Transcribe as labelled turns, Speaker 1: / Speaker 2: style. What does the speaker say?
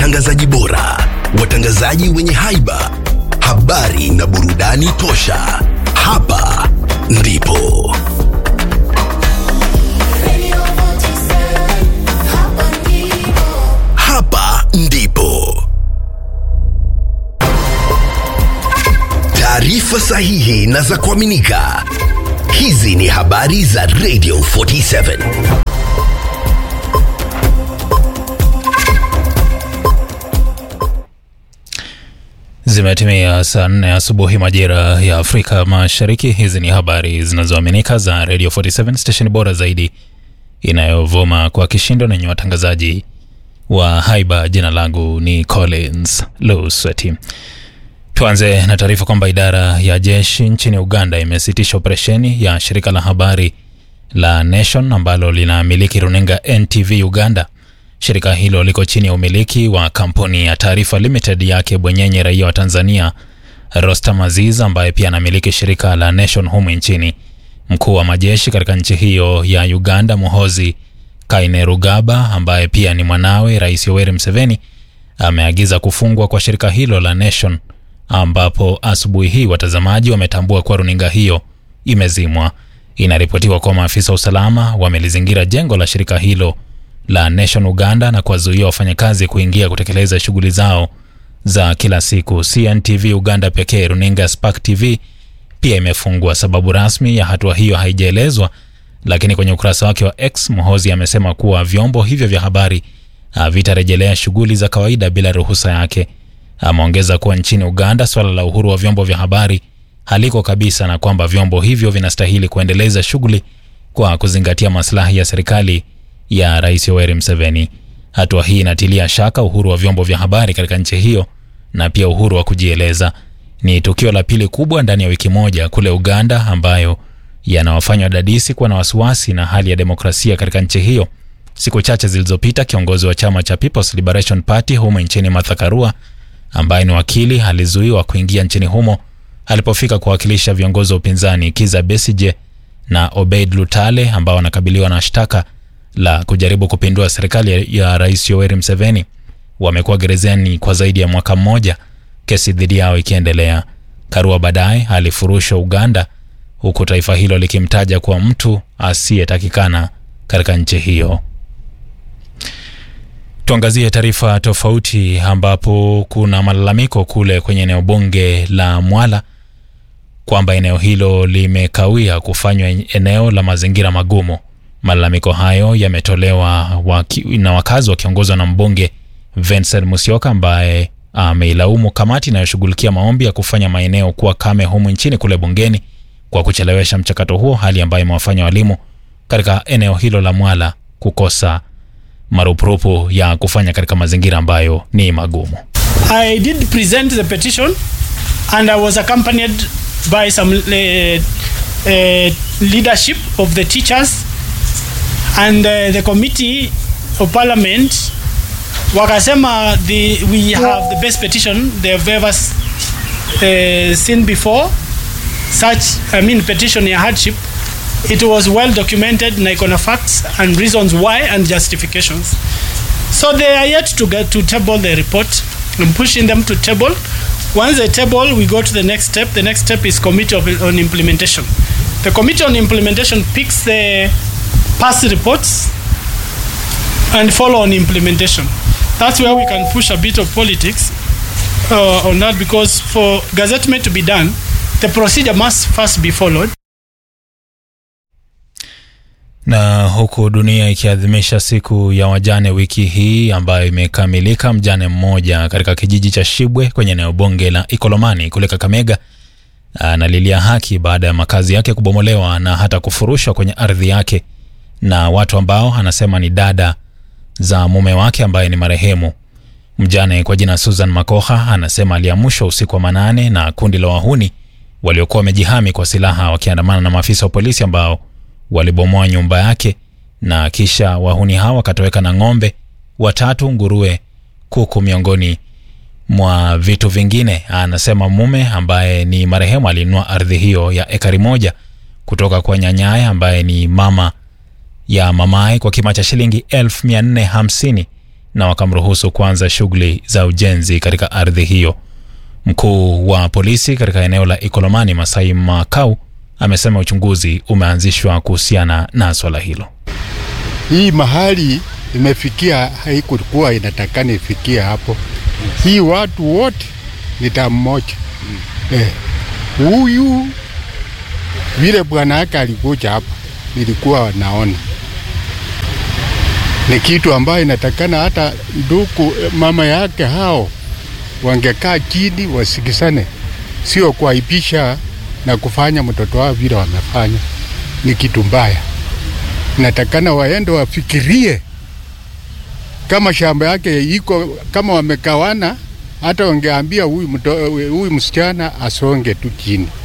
Speaker 1: watangazaji bora, watangazaji wenye haiba, habari na burudani tosha. Hapa ndipo hapa ndipo taarifa sahihi na za kuaminika. Hizi ni habari za Radio 47.
Speaker 2: Zimetimia saa nne asubuhi majira ya Afrika Mashariki. Hizi ni habari zinazoaminika za Radio 47 station bora zaidi inayovuma kwa kishindo na yenye watangazaji wa haiba. Jina langu ni Collins Lusweti. Tuanze na taarifa kwamba idara ya jeshi nchini Uganda imesitisha operesheni ya shirika la habari la Nation ambalo linamiliki runinga NTV Uganda. Shirika hilo liko chini ya umiliki wa kampuni ya Taarifa Limited yake bwenyenye raia wa Tanzania Rostam Aziz ambaye pia anamiliki shirika la Nation humu nchini. Mkuu wa majeshi katika nchi hiyo ya Uganda Muhozi Kainerugaba, ambaye pia ni mwanawe Rais Yoweri Museveni, ameagiza kufungwa kwa shirika hilo la Nation, ambapo asubuhi hii watazamaji wametambua kuwa runinga hiyo imezimwa. Inaripotiwa kuwa maafisa wa usalama wamelizingira jengo la shirika hilo la Nation Uganda na kuwazuia wafanyakazi kuingia kutekeleza shughuli zao za kila siku. CNTV Uganda pekee, runinga Spark TV pia imefungwa. Sababu rasmi ya hatua hiyo haijaelezwa, lakini kwenye ukurasa wake wa X Mohozi amesema kuwa vyombo hivyo vya habari havitarejelea shughuli za kawaida bila ruhusa yake. Ameongeza kuwa nchini Uganda swala la uhuru wa vyombo vya habari haliko kabisa na kwamba vyombo hivyo vinastahili kuendeleza shughuli kwa kuzingatia maslahi ya serikali ya Rais Yoweri Museveni. Hatua hii inatilia shaka uhuru wa vyombo vya habari katika nchi hiyo na pia uhuru wa kujieleza. Ni tukio la pili kubwa ndani ya wiki moja kule Uganda ambayo yanawafanya wadadisi kuwa na wasiwasi na hali ya demokrasia katika nchi hiyo. Siku chache zilizopita, kiongozi wa chama cha People's Liberation Party humo nchini Martha Karua, ambaye ni wakili, alizuiwa kuingia nchini humo alipofika kuwakilisha viongozi wa upinzani Kiza Besije na Obeid Lutale ambao wanakabiliwa na shtaka la kujaribu kupindua serikali ya Rais Yoweri Museveni. Wamekuwa gerezani kwa zaidi ya mwaka mmoja, kesi dhidi yao ikiendelea. Karua baadaye alifurushwa Uganda, huku taifa hilo likimtaja kuwa mtu asiyetakikana katika nchi hiyo. Tuangazie taarifa tofauti, ambapo kuna malalamiko kule kwenye eneo bunge la Mwala kwamba eneo hilo limekawia kufanywa eneo la mazingira magumu. Malalamiko hayo yametolewa waki, na wakazi wakiongozwa na mbunge Vincent Musyoka ambaye ameilaumu kamati inayoshughulikia maombi ya kufanya maeneo kuwa kame humu nchini kule bungeni kwa kuchelewesha mchakato huo, hali ambayo imewafanya walimu katika eneo hilo la Mwala kukosa marupurupu ya kufanya katika mazingira ambayo ni magumu.
Speaker 3: I did present the petition and I was accompanied by some uh, uh, leadership of the teachers and uh, the committee of parliament wakasema the, we have the best petition they have ever uh, seen before such I mean petition ya hardship it was well documented na iko na facts and reasons why and justifications so they are yet to get to table the report I'm pushing them to table once they table we go to the next step the next step is committee of, on implementation the committee on implementation picks the past reports and follow on implementation. That's where we can push a bit of politics uh, on that because for gazettement to be done, the procedure must first be followed.
Speaker 2: Na huku dunia ikiadhimisha siku ya wajane wiki hii ambayo imekamilika, mjane mmoja katika kijiji cha Shibwe kwenye eneo bunge la Ikolomani kule Kakamega analilia haki baada ya makazi yake kubomolewa na hata kufurushwa kwenye ardhi yake na watu ambao anasema ni dada za mume wake ambaye ni marehemu. Mjane kwa jina Susan Makoha anasema aliamshwa usiku wa manane na kundi la wahuni waliokuwa wamejihami kwa silaha wakiandamana na maafisa wa polisi ambao walibomoa nyumba yake na kisha wahuni hao wakatoweka na ng'ombe watatu, nguruwe, kuku miongoni mwa vitu vingine. Anasema mume ambaye ni marehemu alinunua ardhi hiyo ya ekari moja kutoka kwa nyanyaye ambaye ni mama ya mamaye kwa kima cha shilingi elfu mia nne hamsini na wakamruhusu kuanza shughuli za ujenzi katika ardhi hiyo. Mkuu wa polisi katika eneo la Ikolomani, Masai Makau, amesema uchunguzi umeanzishwa kuhusiana na swala hilo.
Speaker 4: Hii mahali imefikia haikukuwa inatakana ifikie hapo. Hii watu wote ni damu moja. Eh, huyu vile bwana yake alikuja hapa, nilikuwa naona ni kitu ambayo inatakana hata ndugu mama yake hao wangekaa chini wasikisane, sio kuaibisha na kufanya mtoto wao vile wamefanya. Ni kitu mbaya, inatakana waende wafikirie kama shamba yake iko kama wamekawana, hata wangeambia huyu msichana asonge tu chini.